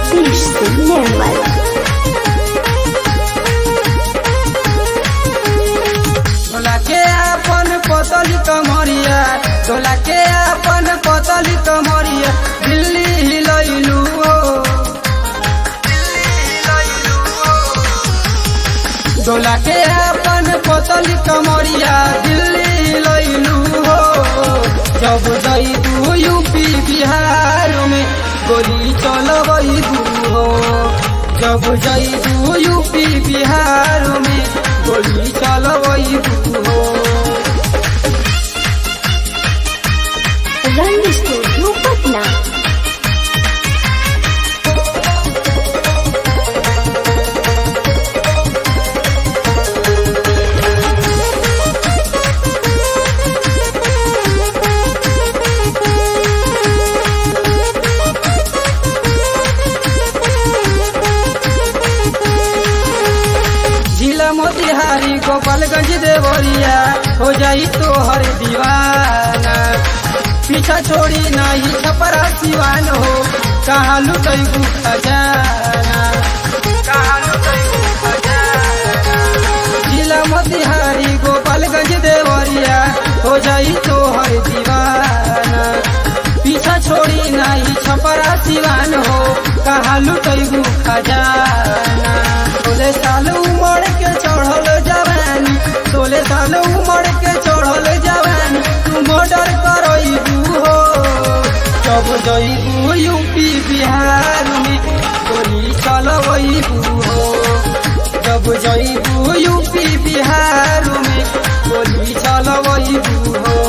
Nitish Nirmal. तोला के अपन पतली कमरिया तोला के अपन पतली कमरिया दिल्ली हिलैलू हो तोला के अपन पतली कमरिया दिल्ली हिलैलू हो जब जइबू यूपी बिहार में गोली चलबू हो जब जइबू यूपी बिहार में गोली चलबू हो Rang Studio Patna. जिला मोतिहारी गोपालगंज देवरिया हो जाई तो हर दीवाना पीछा छोड़ी नहीं छपरा सिवान हो कहाँ लुटैबू खजाना कहाँ लुटैबू खजाना जिला मोतिहारी गोपालगंज देवरिया हो जाई तो हर दीवाना पीछा छोड़ी नहीं छपरा सिवान हो कहाँ लुटैबू खजाना सोले साल उमड़ के चढ़ल जवानी सोले साल उमड़ के चढ़ल जवानी तू मर्डर करबू हो जब जइबू यूपी बिहार में गोली चलबू हो जब जइबू यूपी बिहार में गोली चलबू हो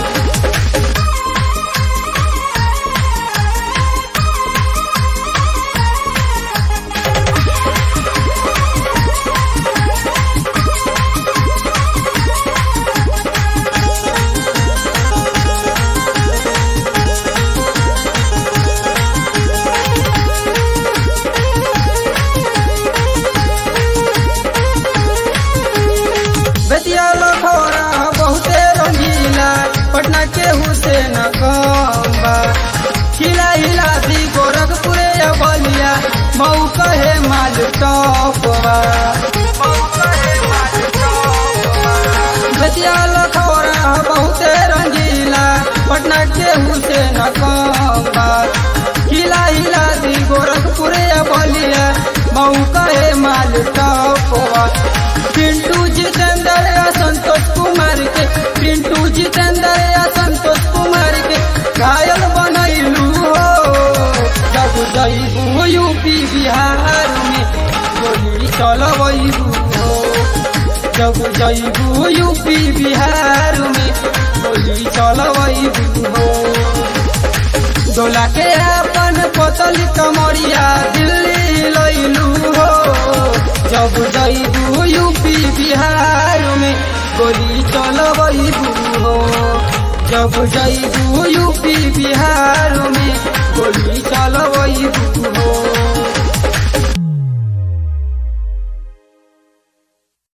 बेतिया लखोरा बहुते रंगीला पटना के हुसैन कम्बा हिला हिला दी गोरखपुर या बलिया मऊ कहे माल टॉपवा बेतिया लखोरा बहुते रंगीला पटना के हुसैन कम्बा हिला हिला दी गोरखपुर या बलिया मऊ कहे माल टॉपवा पिंटू जितेंद्र या संतोष कुमार के पिंटू जितेंद्र या संतोष कुमार के घायल बनैलू हो जब जइबू यूपी बिहार में गोली चलबू हो जब जइबू यूपी बिहार में गोली चलबू हो डोला के अपन पतली कमरिया दिल्ली लैलू हो जब जइबू यूपी बिहार में गोली चलबू हो जब जइबू यूपी बिहार में गोली चलबू हो